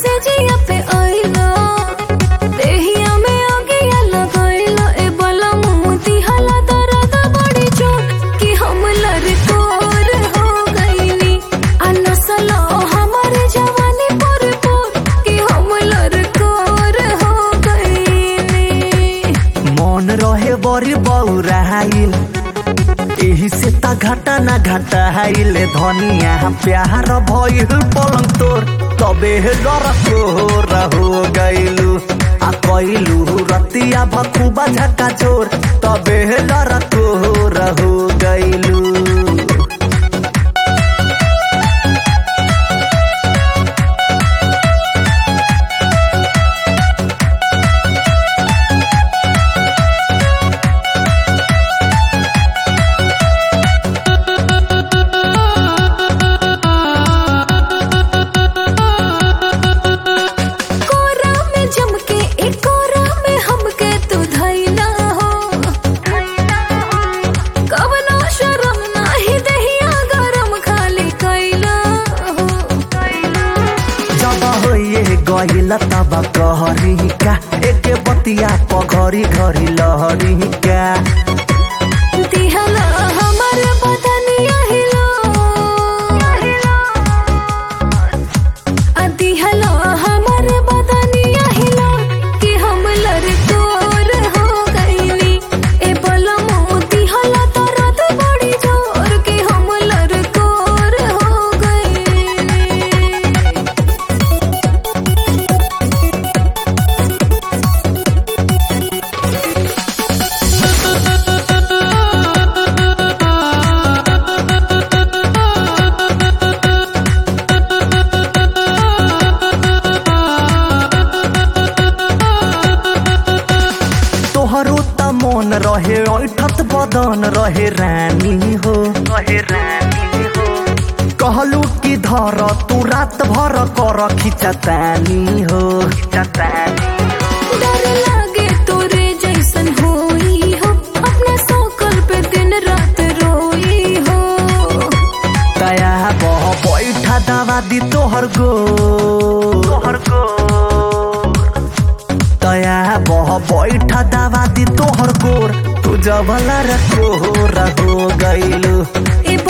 से जिया पे आइलो देहिया में आगिया लगाइलो ए बला मोती हला दर्द बड़ी चोट कि हम लड़कोर हो गईनी आ नसलो हमारे जवानी पर पर कि हम लड़कोर हो गईनी मन रहे बड़ी बौराइल एही से ता घाटा ना घाटा हाइल धनिया प्यार भइल पलंग तोर तबे डर तोर हो गइलू आ कइलू रतिया भखुबा झका चोर तबे डर तोर हो गइलू कोरा में जम के एक कोरा में हमके तू धैला हो कवनो शरम नाही दहिया गरम खाली कैला हो जब होइए गइल तब कहरी का एके बतिया पघरी घरी लहरी का दिहला हमर बदनिया हिलो आ दिहला हमर बदनिया हिलो कि हम लड़कोर हो गईली ए बलमो दिहला दर्द बड़ी जोर कि हम लड़कोर हो गईली तोहरो त मन रहे ऐठत बदन रहे रानी हो रहे रानी हो कहलू कि धर तू रात भर कर खिचतानी हो खिचतानी डर लागे तोरे जैसन होई हो अपना सकल पे दिन रात रोई हो दया बह बैठा दवा दी तोहर गो तोहर गो दया बह बैठा दवा दी तोहर गोर तू जबला रखो रहो गइलू ए